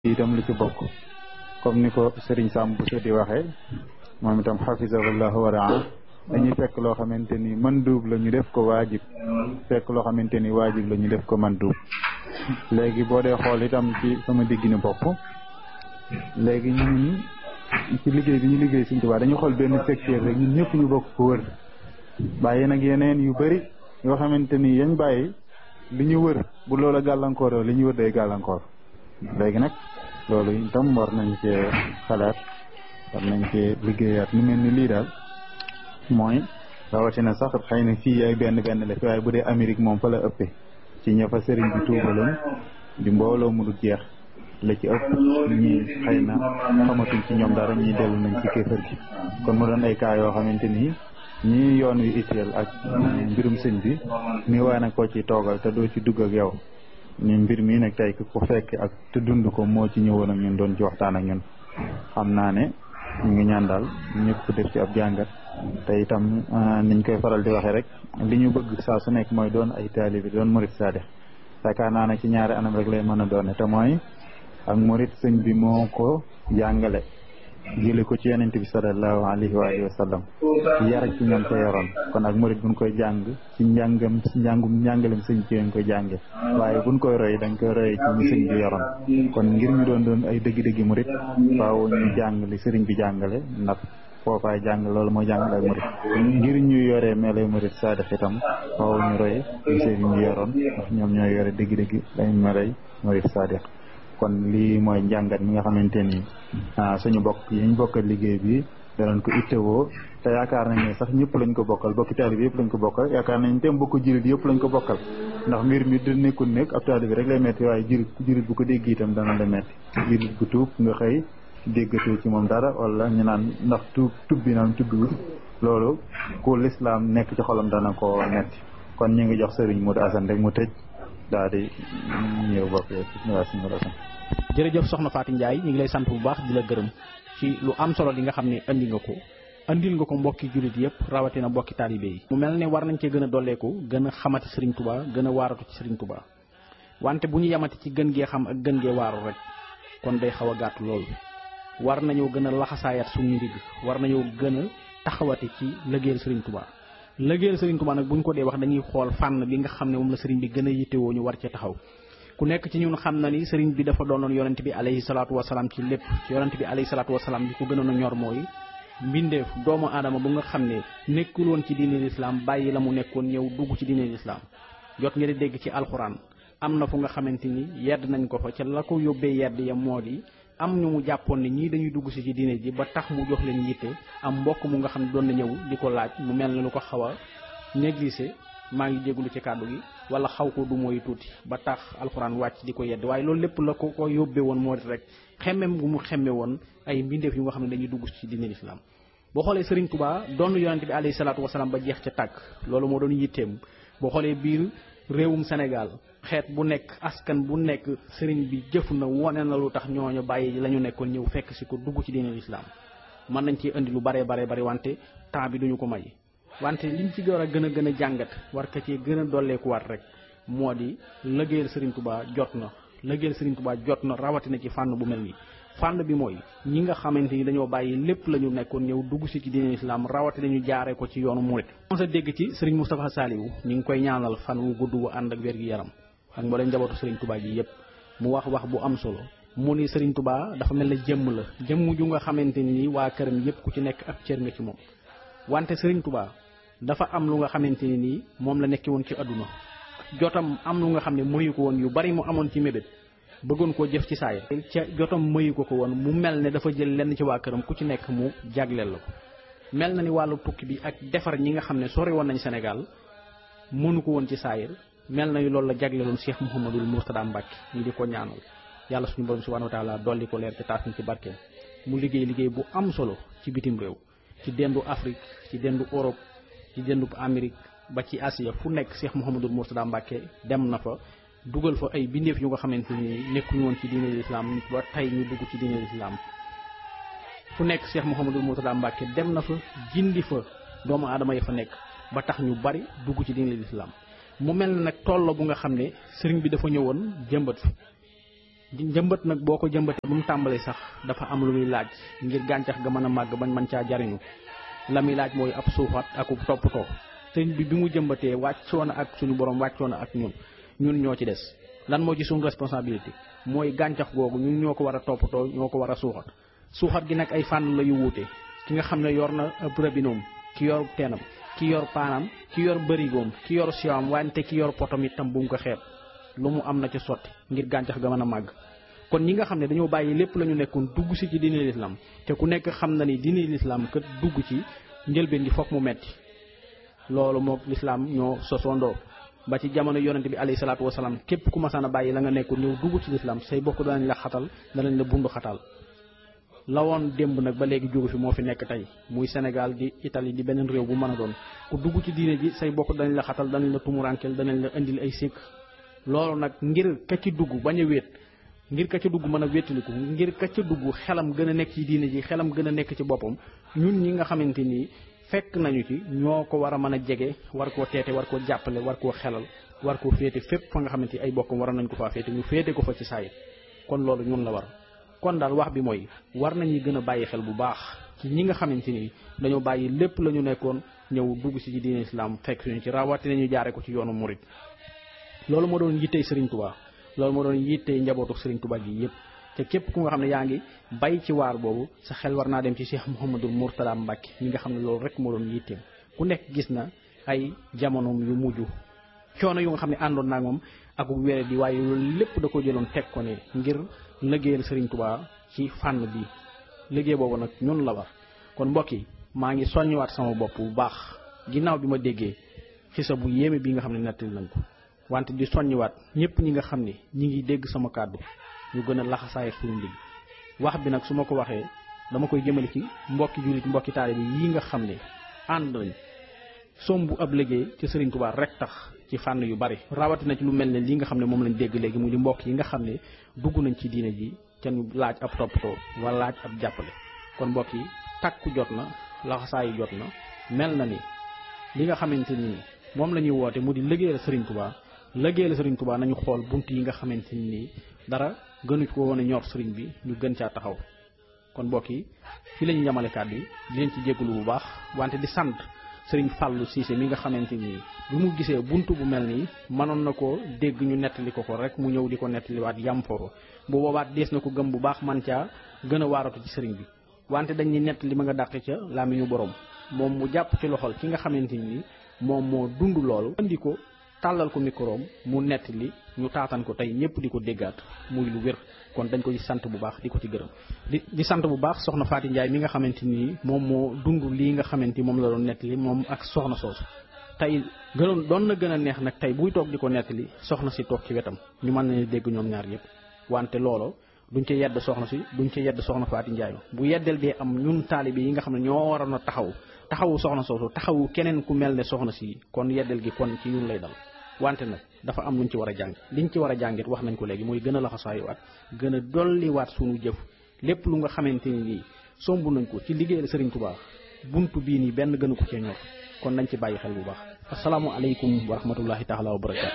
itam lu ci bokk comme ni ko Serigne Sam Bousso di waxee moom itam xafisahullahu wa raa dañuy fekk loo xamante ni manduub la ñu def ko waajib fekk loo xamante ni waajib la ñu def ko manduub léegi boo dee xool itam ci sama digg ni bopp léegi ñun ci liggéey bi ñu liggéey Sëriñ Tuubaa dañu xool benn secteur rek ñun ñëpp ñu bokk ko wër bàyyi nag yeneen yu bëri yoo xamante ni yañ bàyyi li ñu wër bu loola gàllankoor li ñu wër day gàllankoor léegi nag loolu itam war nañ cee xalaat war nañ cee liggéeyaat lu mel ni lii daal mooy rawatina sax xëy na fii ay benn benn la fi waaye bu dee Amérique moom fa la ëppee ci ña fa sëriñ bi tuubaloon di mbooloo mu du jeex la ci ëpp ñi xëy na xamatuñ ci ñoom dara ñuy dellu nañ ci kéefër gi kon mu doon ay cas yoo xamante ni ñii yoon yu itteel ak mbirum sëñ bi ni waa nag koo ci toogal te doo ci dugg ak yow ñu mbir mi nag tey ku fekk ak te dund ko moo ci ñëwoon ak ñun doon ci waxtaan ak ñun xam naa ne ñu ngi ñaan daal ñëpp def ci ab jàngat te itam niñ koy faral di waxee rek li ñu bëgg saa su nekk mooy doon ay taalibi doon murit saade yaakaar naa ne ci ñaari anam rek lay mën a doone te mooy ak murit sëñ bi moo ko jàngale jële ko ci yonent bi sallallahu alayhi wa alihi wa sallam yar ci ñoom te yoroon kon ak murit buñ koy jàng ci njàngam ci njàngum njàngalem sëñ ci lañ koy jànge waaye buñ koy roy dañ koy roy ci ñu sëñ bi yoroon kon ngir ñu doon doon ay dëgg-dëggi murit faaw ñu jàng li sëriñ bi jàngale ndax foofaay jàng loolu mooy jàngale ak murit ngir ñu yoree meelay murit saadix itam faaw ñu roy ñu sëriñ bi yoroon ndax ñoom ñooy yore dëgg-dëggi day melay murit saadix kon lii mooy njàngat mi nga xamante ni suñu bokk yi ñu bokkal liggéey bi danañ ko ittewoo te yaakaar nañ ne sax ñëpp lañ ko bokkal bokki taalibe yëpp lañ ko bokkal yaakaar nañ te bokk jirit yëpp lañ ko bokkal ndax mbir mi du nekkul nekk ab taalibe rek lay metti waaye jirit jirit bu ko dégg itam dana la metti jirit bu tuub nga xëy déggatoo ci moom dara wala ñu naan ndax tuub tub bi naan tubbiwul loolu ku lislaam nekk ci xolam dana ko metti kon ñu ngi jox sëriñ Modou Assane rek mu tëj daal di ñëw bokk waa suñu Assane jërëjëf soxna Fatou Ndiaye ñu ngi lay sant bu baax di la gërëm ci lu am solo li nga xam ne andi nga ko andil nga ko mbokki jullit yëpp rawatina mbokki taalibe yi mu mel ne war nañ cee gën a dolleeku gën a xamati Serigne Touba gën a waaratu ci Serigne Touba wante bu ñu yamati ci gën gee xam ak gën gee waaru rek kon day xaw a gàtt loolu war nañoo gën a laxasaayat suñu ndigg war nañoo gën a taxawati ci lëggéeyal Serigne Touba lëggéeyal Serigne Touba nag bu ñu ko dee wax dañuy xool fànn bi nga xam ne moom la Serigne bi gën a yittewoo ñu war cee taxaw ku nekk ci ñun xam na ni sëriñ bi dafa doonoon yonent bi alayhi salaatu wasalaam ci lépp ci yonent bi alayhi salaatu wasalaam li ko gënoon a ñor mooy mbindeef doomu aadama bu nga xam ne nekkul woon ci diine lislaam bàyyi la mu nekkoon ñëw dugg ci diine lislaam jot nga di dégg ci alxuraan am na fu nga xamante ni yedd nañ ko fa ca la ko yóbbee yedd ya moo di am ñu mu jàppoon ne ñii dañuy dugg si ci diine ji ba tax mu jox leen yitte am mbokk mu nga xam ne doon na ñëw di ko laaj mu mel ne lu ko xaw a négligé maa ngi jégalu ci kàddu gi wala xaw ko du mooy tuuti ba tax alxuraan wàcc di ko yedd waaye loolu lépp la ko ko yóbbee woon moo di rek xemmem gu mu xemme woon ay mbindeef yu nga xam ne dañuy dugg ci diine lislaam boo xoolee Serigne Touba doon yonente bi alayhi salaatu wasalaam ba jeex ca tàkk loolu moo doon yitteem boo xoolee biir réewum Sénégal xeet bu nekk askan bu nekk Serigne bi jëf na wone na lu tax ñooñu bàyyi la ñu nekkoon ñëw fekk si ko dugg ci diine lislaam mën nañ ci indi lu baree baree bari wante temps bi duñu ko may wante liñ ci war a gën a gën a jàngat war ka cee gën a dolleekuwaat rek moo di lëggéeyal Serigne Touba jot na lëggéeyal Serigne Touba jot na rawatina ci fànn bu mel nii fànn bi mooy ñi nga xamante ni dañoo bàyyi lépp la ñu nekkoon ñëw dugg si ci diine islam rawatina ñu jaaree ko ci yoonu murit sa dégg ci Serigne Moustapha Saliou ñu ngi koy ñaanal fan wu gudd wu ànd ak wér gi yaram ak mbooleem njabootu Serigne Touba ji yépp mu wax wax bu am solo mu ni Serigne Touba dafa mel ne jëmm la jëmm ju nga xamante ni waa këram yépp ku ci nekk ab cër nga ci moom wante Serigne Touba dafa am lu nga xamante ni nii moom la nekki woon ci àdduna jotam am lu nga xam ne mayu ko woon yu bari mu amoon ci mébét bëggoon koo jëf ci saayir ca jotam mayu ko ko woon mu mel ne dafa jël lenn ci waa këram ku ci nekk mu jagleel la ko mel na ni wàllu tukki bi ak defar ñi nga xam ne sori woon nañ Sénégal mënu ko woon ci saayir mel na ni loolu la jagleeloon Cheikh Mouhamadul Mourtada Mbacke ñu di ko ñaanal yàlla suñu borom subhanahu wa taala dolli ko leer ci taas ñu ci barkeem mu liggéey liggéey bu am solo ci bitim réew ci dendu Afrique ci dendu Europe ci dendu Amérique ba ci Asia fu nekk Cheikh Mouhamadul Mourtada Mbacke dem na fa dugal fa ay bindeef yu nga xamante ni nekkuñu woon ci diine lislaam ba tey ñu dugg ci diine lislaam fu nekk Cheikh Mouhamadul Mourtada Mbacke dem na fa jindi fa doomu aadama yi fa nekk ba tax ñu bari dugg ci diine lislaam mu mel ne nag toll bu nga xam ne sëriñ bi dafa ñëwoon jëmbat fi njëmbat nag boo ko jëmbatee ba mu tàmbalee sax dafa am lu muy laaj ngir gàncax ga mën a màgg bañ mën caa jariñu la muy laaj mooy ab suuxat ak toppatoo sëñ bi bi mu jëmbatee wàccoo na ak suñu borom wàccoo na ak ñun ñun ñoo ci des lan moo ci suñu responsabilité mooy gàncax googu ñun ñoo ko war a toppatoo ñoo ko war a suuxat suuxat gi nag ay fànn la yu wuute ki nga xam ne yor na ab rabinoom ki yor teenam ki yor paanam ki yor bërigoom ki yor siwaam wante ki yor potom itam bu mu ko xeeb lu mu am na ci sotti ngir gàncax ga mën a màgg kon ñi nga xam ne dañoo bàyyi lépp la ñu nekkoon dugg si ci diine lislaam te ku nekk xam na ni diine lislaam kat dugg ci njëlbeen gi foog mu metti loolu moog lislaam ñoo sosondoo ba ci jamono yonente bi alayhi salaatu wasalaam képp ku masaan a bàyyi la nga nekkoon ñëw dugg ci lislaam say bokk danañ la xatal danañ la bundu xatal la woon démb nag ba léegi jógu fi moo fi nekk tey muy Sénégal di Italie di beneen réew bu mën a doon ku dugg ci diine ji say bokk danañ la xatal danañ la tumurankeel danañ la indil ay sikk loolu nag ngir ka ci dugg bañ a wéet ngir ka ca dugg mën a wéttaliku ngir ka ca dugg xelam gën a nekk ci diine ji xelam gën a nekk ci boppam ñun ñi nga xamante ni fekk nañu ci ñoo ko war a mën a jege war koo teete war koo jàppale war koo xelal war koo féete fépp fa nga xamante ni ay bokkam waroon nañ ko faa féete ñu féete ko fa ci saayit kon loolu ñun la war kon daal wax bi mooy war nañuy gën a bàyyi xel bu baax ci ñi nga xamante ni dañoo bàyyi lépp la ñu nekkoon ñëw dugg si ci diine islam fekk suñu ci rawatina ñu jaare ko ci yoonu murit loolu moo doon yittey Serigne Touba loolu moo doon yittey njabootu Serigne Touba gi yëpp te képp ku nga xam ne yaa ngi bay ci waar boobu sa xel war naa dem ci Cheikh Mouhamadul Mourtada Mbacke mi nga xam ne loolu rek moo doon yitteem ku nekk gis na ay jamonoom yu mujj coono yu nga xam ne àndoon naa moom ak wére di waaye loolu lépp da ko jëloon teg ko ne ngir liggéeyal Serigne Touba ci fànn bi liggéey boobu nag ñun la war kon mbokk yi maa ngi soññiwaat sama bopp bu baax ginnaaw bi ma déggee xisa bu yéeme bi nga xam ne nettali nañ ko wante di soññiwaat ñëpp ñi nga xam ne ñi ngi dégg sama kàddu ñu gën a laxasaay suñu ndig wax bi nag su ma ko waxee dama koy jëmale ci mbokki jullit mbokki taalibe yi nga xam ne ànd nañ sombu ab liggéey ci Serigne Touba rek tax ci fànn yu bari rawatina ci lu mel ne lii nga xam ne moom lañ dégg léegi mu di mbokk yi nga xam ne dugg nañ ci diine ji ca ñu laaj ab toppatoo wala laaj ab jàppale kon mbokk yi takku jot na laxasaayu jot na mel na ni li nga xamante ni moom la ñuy woote mu di liggéeyal Serigne Touba liggéeyal Serigne Touba nañu xool bunt yi nga xamante ni dara gënu ko woon a ñor Serigne bi ñu gën caa taxaw kon mbokk yi fii la ñu yamale kàddu yi di leen ci jégalu bu baax wante di sant Serigne Fallou Cissé mi nga xamante ni bi mu gisee bunt bu mel nii mënoon na ko dégg ñu nettali ko ko rek mu ñëw di ko nettaliwaat yam foofu bu boobaat dees na ko gëm bu baax man caa gën a waaratu ci Serigne bi wante dañuy nettali ma nga dàq ca làmmiñu borom moom mu jàpp ci loxol ki nga xamante ni moom moo dund loolu andi ko tàllal ko microom mu nettali ñu taatan ko tey ñëpp di ko déggaat muy lu wér kon dañ koy sant bu baax di ko ci gërëm di di sant bu baax soxna Faati Njaay mi nga xamante ni moom moo dund lii nga xamante ni moom la doon nettali moom ak soxna soosu tey gënoon doon na gën a neex nag tey buy toog di ko nettali soxna si toog ci wetam ñu mën nañu dégg ñoom ñaar yëpp wante loolo duñ ci yedd soxna si duñ ci yedd soxna Faati Njaay bu yeddel dee am ñun taalibe yi nga xam ne ñoo waroon a taxaw taxawu soxna soosu taxawu keneen ku mel ne soxna si kon yeddel gi kon ci ñun lay dal wante nag dafa am luñ ci war a jàng liñ ci war a jàngit wax nañ ko léegi mooy gën a laxasaayuwaat gën a dolliwaat suñu jëf lépp lu nga xamante ni nii somb nañ ko ci liggéeyal Serigne Touba buntu bii nii benn gënu ko cee ñor kon nañ ci bàyyi xel bu baax asalaamualeykum wa rahmatullahi taala wa barakaatu